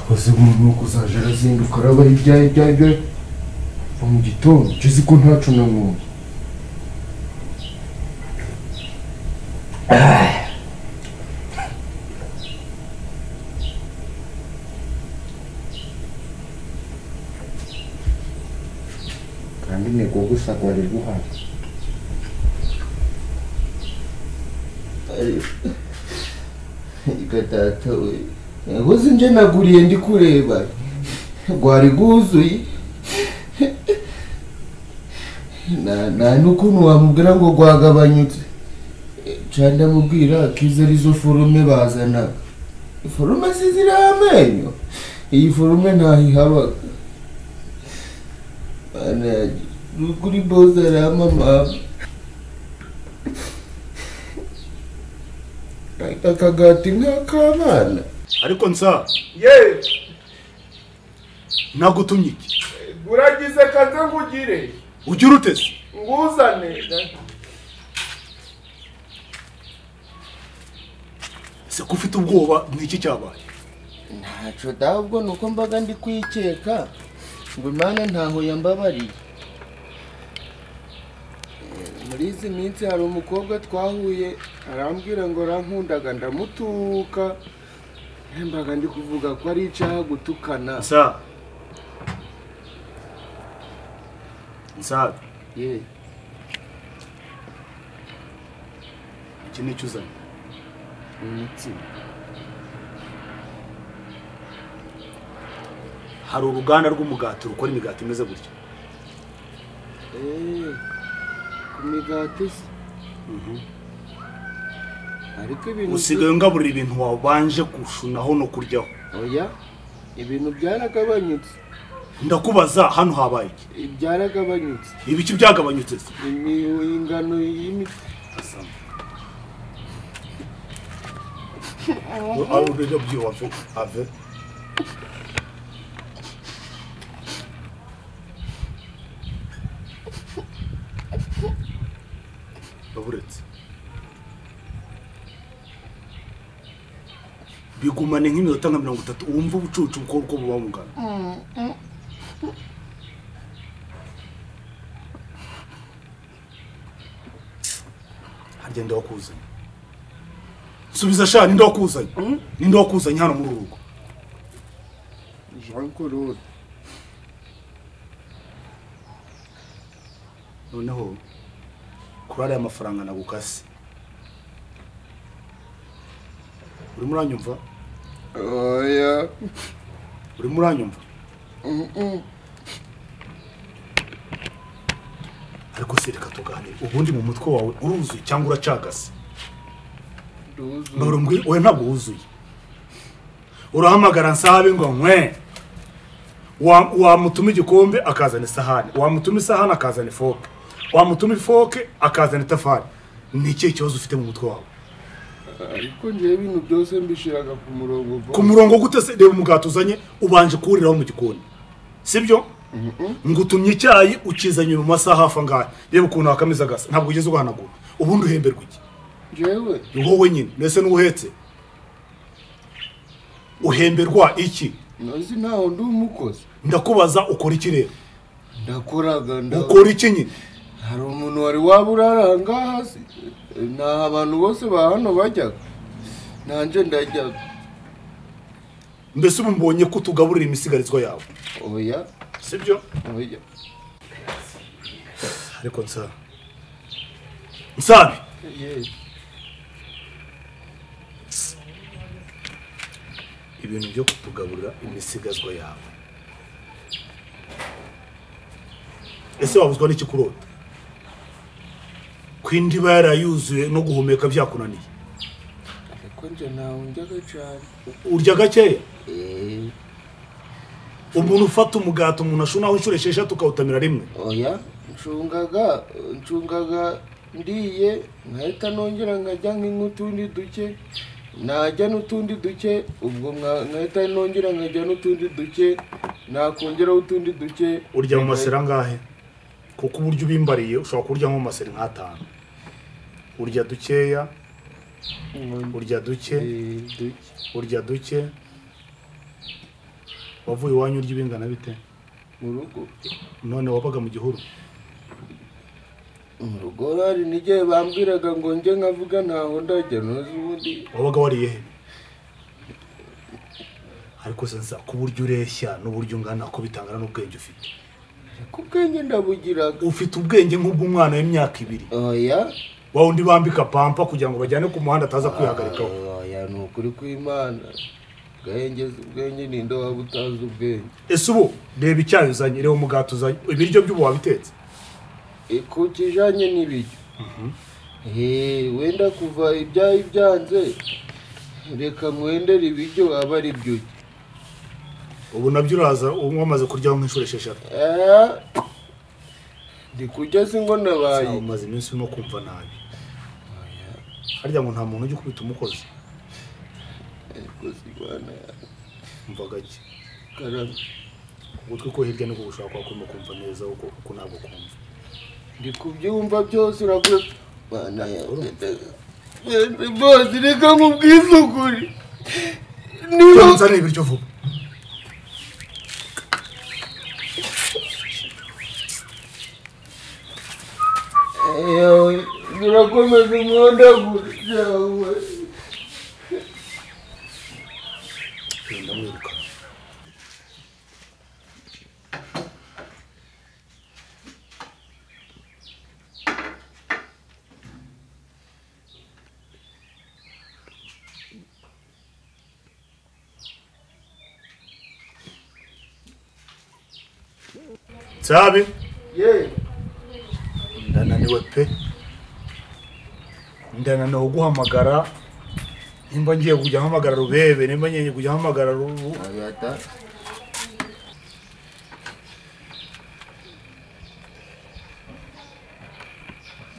maze ubu nuko uzajya arazinduka arabaye ibyaye ibyaye ibyaye kuva mu gitondo icyo uzi ko ntacu nanyweye kandi intego gusa rwari guhaye reka data we nkoze nje naguriye ndi kureba rwari rwuzuye Na- nta n'ukuntu wamubwira ngo rwagabanyutse nca ndamubwira akize arizo forume bazanaga forume si ziriho amenyo iyi forume ntaho ihabaga Mana yanjye, ni ukuri boza aramamama akagati nk'ak'abana ariko nsa ye nagutumye iki uragize kaze ngugire ugira ute se nguzane se ko ufite ubwoba ni iki cyabaye ntacyo ahubwo ni uko mbaga ndi kwikeka ngo imana ntaho yambabariye Eh, muri izi minsi hari umukobwa twahuye arambwira ngo arankundaga ndamutuka Eh, mbaga ndi kuvuga ko ari icyaha gutukana nsa nsa ye iki ni cyo uzanye umutsima hari uruganda rw'umugati rukora imigati imeze gutya Eh, ku migati se ariko ibintu usigaye ungaburira ibintu wabanje gushunaho no kuryaho oya ibintu byaragabanyutse ndakubaza hano habaye iki byaragabanyutse ibiki byagabanyutse se Imi- ingano y'imi Asama. Ah, ubudodo bw'iwacu, ave. Ndaburetse. bigumane nk'iminota nka mirongo itatu wumva ubucucu bwo uko buba bungana harya ndawakuzanye subiza sha ninde wakuzanye ninde wakuzanye hano muri uru rugo jean claude noneho kuri ariya mafaranga nagukase urimo uranyumva oya urimo uranyumva ariko se reka tuganire ubundi mu mutwe wawe uruzuye cyangwa uracagase ntabwo mbwira oya ntabwo wuzuye urahamagara nsabe ngo nkwe Wa- wamutuma igikombe akazana isahani wamutuma isahani akazana ifoke wamutuma ifoke akazana itafari ni ikihe kibazo ufite mu mutwe wawe ariko ngewe ibintu byose mbishiraga ku murongo ku murongo gute se reba umugati uzanye ubanje kuwuriraho mu gikoni sibyo ngutumye icyayi ukizanye mu masaha hafi angahe reba ukuntu wakameze agasa ntabwo ugeze ugahanagura ubundi uhemberwa iki ngewe ni wowe nyine mbese n'uhetse uhemberwa iki ntazi ntaho ndi umukozi ndakubaza ukora iki rero ndakoraga nda ukora iki nyine hari umuntu wari waba urara aha ngaha hasi nta abantu bose ba hano bajyaga nanjye ndajyaga mbese ubu mbonye ko utugaburira imisigarizwa yawe oya sibyo oya ariko nsa nsabi yewe ibintu byo kutugaburira imisigazwa yawe ese wabuzwa n'iki kurota ko indiba yarayuzuye no guhumeka byakunaniye ariko njye ntawe njyaga cyane urya gakeya eee umuntu ufata umugati umuntu ashunaho inshuro esheshatu ukawutamira rimwe oya ncungaga ncungaga ndiye nkahita nongera nkajya nk'utundi duke najya n'utundi duke ubwo nka- nkahita nongera nkajya n'utundi duke nakongeraho utundi duke urya mu maseri angahe kuko uburyo ubimbariye ushobora kurya nko mu maseri nk'atanu urya dukeya Nkongera urya duke duke urya duke wavuye iwanyu urya ibingana bite mu rugo none wabaga mu gihuru mu rugo hari n'igihe bambwiraga ngo njye nkavuga ntaho ndajya ntuzi ubundi wabaga wariye he ariko sensa ku buryo ureshya n'uburyo ungana ko bitangana n'ubwenge ufite ku bwenge ndabugiraga ufite ubwenge nk'ubw'umwana w'imyaka ibiri oya wa undi bambika pampa kugira ngo bajyane ku muhanda ataza kwihagarikaho oya ni ukuri kw'imana ubwenge ubwenge ni nde waba utazi ubwenge ese ubu reba icyayi uzanye reba umugati uzanye ibiryo by'ubu wabitetse E, ku kijanye n'ibiryo Eh, wenda kuva ibyayi byanze reka mwendere ibiryo aba ari byo urya. ubu nabyo uraza ubu wamaze kuryaho nk'inshuro esheshatu Eh, ndi kurya si ngo nabaye Sawa, umaze iminsi urimo kumva nabi harya ngo nta muntu ujya ukubita umukozi ariko si bana umva gake karame ugutwi ko hirya niko gushaka kwa kurimo kumva neza uko uko ntabwo kumva ndi kubyumva byose uragura bana yanjye ndaga- Bene, bose reka nkubwize ukuri niba nzane ibiryo vuba Ewe, birakomeza umwenda gutya we genda wiruka Sabi ye ndananiwe pe ndananiwe guhamagara nimba ngiye kujya mpamagara rubebe nimba ngiye kujya mpamagara rubu agata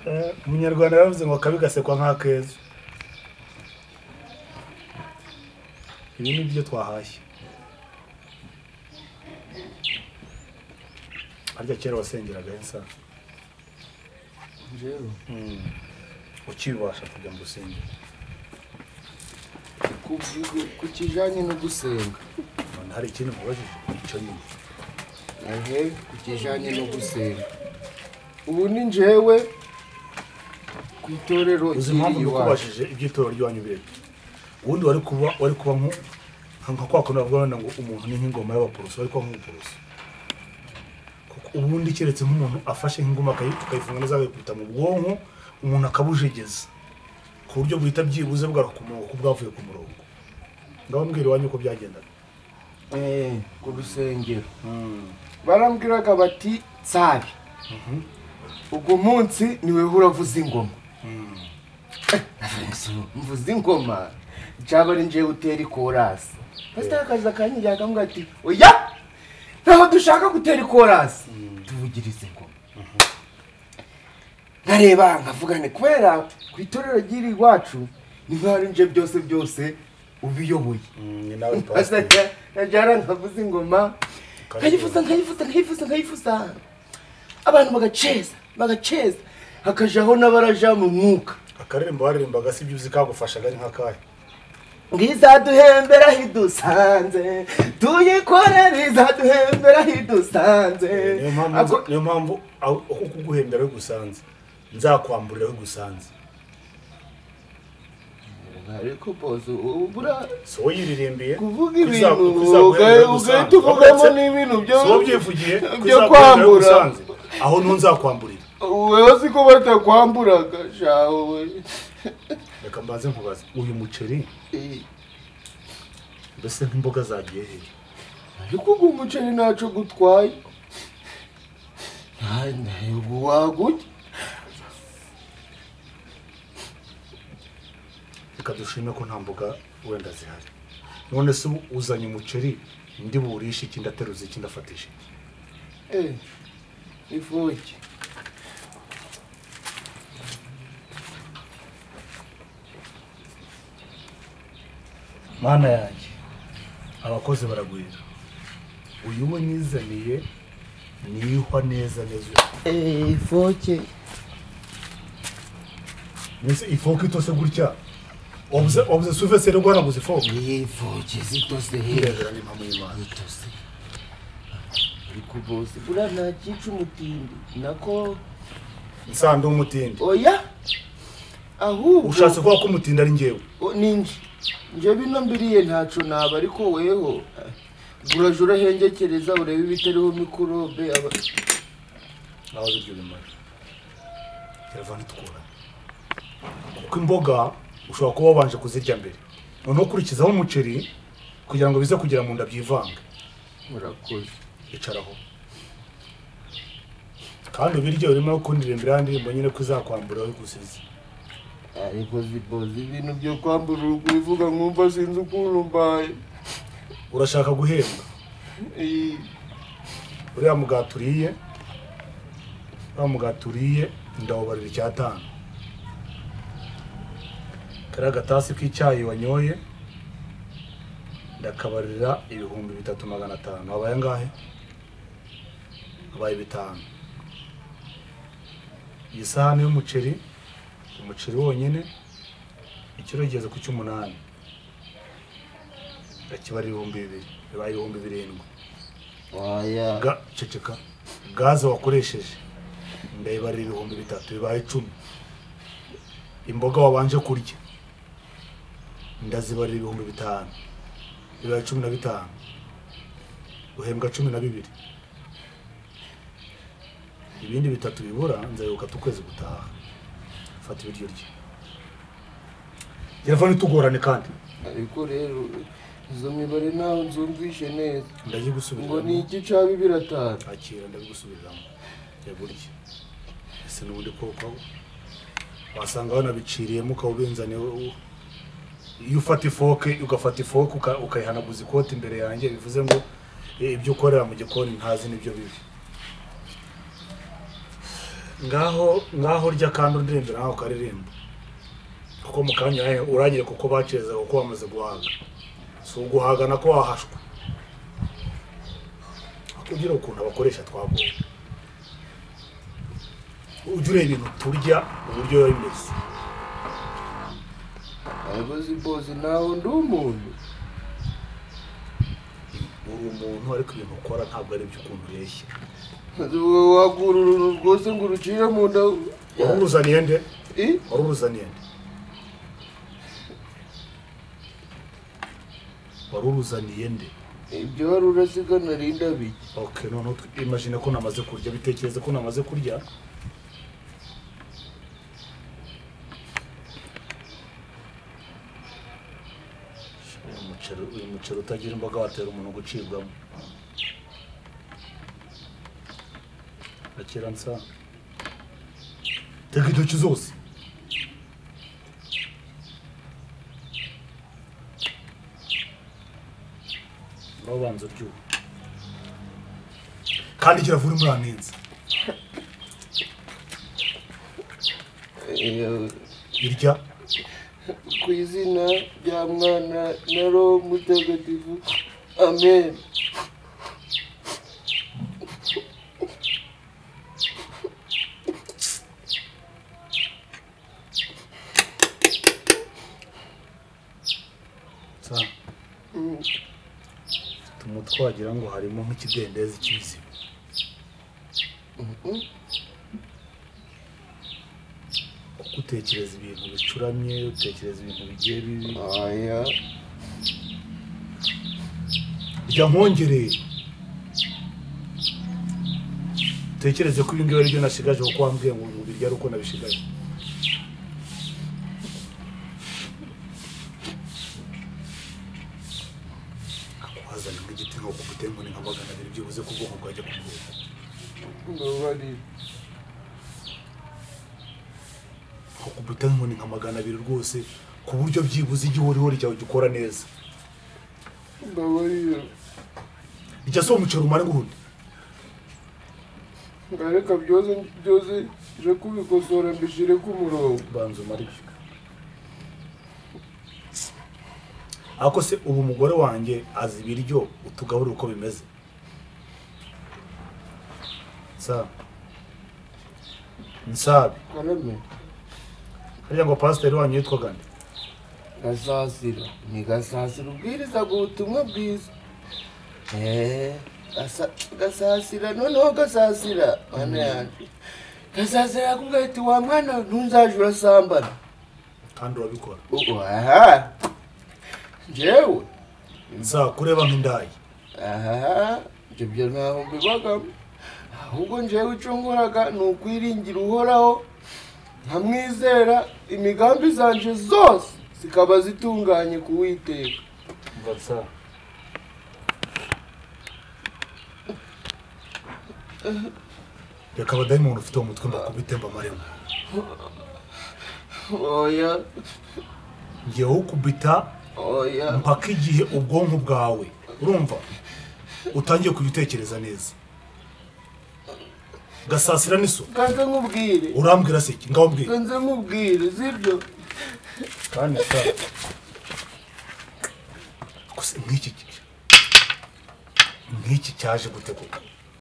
Eh, umunyarwanda yaravuze ngo akabi gasekwa nk'akeza ibi ni byo twahashye harya kera wasengeraga hensa njyewe ukibasha kujya mu rusengero kubyigo- ku kijyanye no gusenga none hari ikindi mubajije icyo nyine ehe ku kijyanye no gusenga ubu ni njyewe ku itorero uzi riri impamvu iwacu ndikubashije ibyitoro ry'iwanyu birebye ubundi wari kuba wari kuba nko- nka kwa kundi bavuga wenda ngo umuntu ni nk'ingoma y'abaporoso wari kuba nk'ubuporoso kuko ubundi keretse nk'umuntu afashe nk'ingoma akayi- akayifunga neza akayikubita mu bwonko umuntu akabujegeza ku buryo buhita byibuze bwari ku murongo kuko bwavuye ku murongo ndababwira iwanyu uko byagendaga Eh, ku rusengero barambwiraga bati nsabe ubwo munsi niwe uravuza ingoma Eh, navuze ngo, mvuza ingoma cyaba ari njyewe utera ikorasi pasiteri akaza akanyegera akamubwira ati oya ntaho dushaka gutera ikorasi tuvugirize ingoma nkareba nkavugane kubera ku itorero ry'iri iwacu niho hari nje byose byose ubiyoboye ni nawe pasiteri Pasiteri yajyana nkavuza ingoma nkayivuza nkayivuza nkayivuza nkayivuza abantu bagaceza bagaceza hakajaho n'abaraja mu mwuka akaririmbo baririmbaga si byo uzi kagufashaga ari nk'akahe ngo izaduhembera aho idusanze tuyikorere izaduhembera aho idusanze niyo mpamvu Ako- niyo mpamvu aho- aho kuguhembera bigusanze nzakwamburira bigusanze ariko bose ubu buriya si wowe yiririmbiye kuvuga ko iza- ibintu ko izaguhembera ugaye- gusanze. ugaye tuvugamo Uretse- n'ibintu si wowe byo- ubyivugiye ko byo izaguhembera kwambura. gusanze aho niho nzakwamburira wewe si ko batakwamburaga shaho we reka mbanze nkubaze uyu muceri mbese nk'imboga zagiye he ariko ugu umuceri ntaco gutwaye Nta- ntabwo wagurya reka dushime ko nta mboga wenda zihari none se ubu uzanye umuceri ndi burishe iki ndateruza iki ndafatisha iki Eh, ifuki mana yanjye abakozi baragwira uyu we nizaniye niyihwa neza neza ifoke mbese ifoke itose gutya obuze obuze suveseri rwaraguze ifomu yipfuke zitose ndebera ni mpamvu y'imana zitose ariko bose buriya nta cyica umutindi nako nsanda umutindi oya ahubwo ushatse kuvuga ko umutindi ari njyewe O, ni nje nje bino mbiriye ntaco naba ariko weho uraje urahengekereza urebe ibitariho mikorobe aba nawe biryo bimara telefone itukura kuko imboga ushobora kuba wabanje kuzirya mbere noneho ukurikizaho umuceri kugira ngo bize kugera mu nda byivange murakoze icaraho kandi ubiryo urimo ukundira imbere y'andirimbo nyine ko izakwambura aho igusize ariko ziboze ibintu byo kwambura urukubivuga nkumva sinzi ukuntu mbaye urashaka guhembwa Eh, uriya mugati uriye uriya mugati uriye ndawubarira icyatanu kariya gatasi k'icyayi wanyoye ndakabarira ibihumbi bitatu magana atanu habaye angahe habaye bitanu iyi sahani y'umuceri umuceri wonyine ikiro kigeze ku cy'umunani ndakibara ibihumbi bibiri bibaye ibihumbi birindwi waya Ga- ceceka gaze wakoresheje ndayibarira ibihumbi bitatu bibaye icumi imboga wabanje kurya ndazibarira ibihumbi bitanu bibaye cumi na bitanu uhembwa cumi na bibiri ibindi bitatu bibura nzabibukata ukwezi gutaha fata ibiryo rye telefone itugorane kandi ariko rero izo mibare ntaho nzumvishe neza ngo ni ndayigusubizamo iki caba ibiratanu akira ndabigusubiriramo yagurye ese n'ubundi koko wasanga wanabiciriyemo ukawubinzane iyo ufata ifoke ugafata ifoke uka- ukayihanaguza ikoti imbere yanjye bivuze ngo eh, ibyo ukorera mu gikoni ntazi n'ibyo bibi ngaho ngaho rya kandi undirembera nawe ukaririmba kuko mu kanya eh, urangire kuko bacezaga kuko bamaze guhaga si uguhaga nako wahashwe ugira ukuntu abakoresha twagoye ujya ureba ibintu turya uburyo biba bimeze ariko ziboze ntaho ndi umuntu uri umuntu ariko ibintu ukora ntabwo ari ibyo ukuntu ureshya wagura uruntu rwose ngo urucire mu nda wari uruzaniye nde Eh? wari uruzaniye nde wari uruzaniye nde ibyo wari urasigana rinda bike ok noneho tw- imagine ko namaze kurya bitekereze ko namaze kurya Uyu muceri uyu muceri utagira imboga watera umuntu gucibwamo akira nsa teka intoki zose nawe ubanza uryoha kandi kiravura imburanenzi Eh, irya ku izina rya mwana na roho mutagatifu amen sa tuma twagira ngo harimo nk'ikidendezi cy'ibizima kuko utekereza ibintu bicuramye utekereza ibintu bigiye bibi aya rya nkongereye utekereze ko ibingibi ari byo nasigaje kuko wambwiye ngo ubirya ari uko nabisigaje akuhazanye nk'igiti nk'uko gutemba ni nka magana abiri byibuze ko ubwoko bwajya kuguha mbabarira ukubita inkoni nka magana abiri rwose ku buryo byibuze igihe uriho ryawe gikora neza mbabarira ijya si umuceri umara ngundi ngareka byose byose nje kubikosora mbishyire ku murongo banza umare ibyo ariko se ubu umugore wanjye azi ibiryo utugaburira uko bimeze sa nsabi karame hariya ngo pasiteri wanyu yitwaga nde gasasira ni gasasira ubwiriza ubutumwa bwiza eee gasa- gasasira noneho gasasira mana yanjye gasasira yakubwira wa mwana ntunzaje urasambana kandi urabikora ubu aha njyewe nzakureba nk'indayi aha ibyo byo ntaho mbibagamo ahubwo njyewe icunguraga ni ukwiringira uhoraho nkamwizera imigambi zanje zose zikaba zitunganye ku witeka mbatsa reka abadayimoni ufite mu mutwe mbakubite mbamaremo oya ngewe ukubita oya mpaka igihe ubwonko bwawe urumva utangiye kujya utekereza neza gasasira n'iso kanze nkubwire urambwira se iki ngaho mbwira kanze nkubwire sibyo kandi sa gusa nk'iki ki- nk'iki cyaje gute koko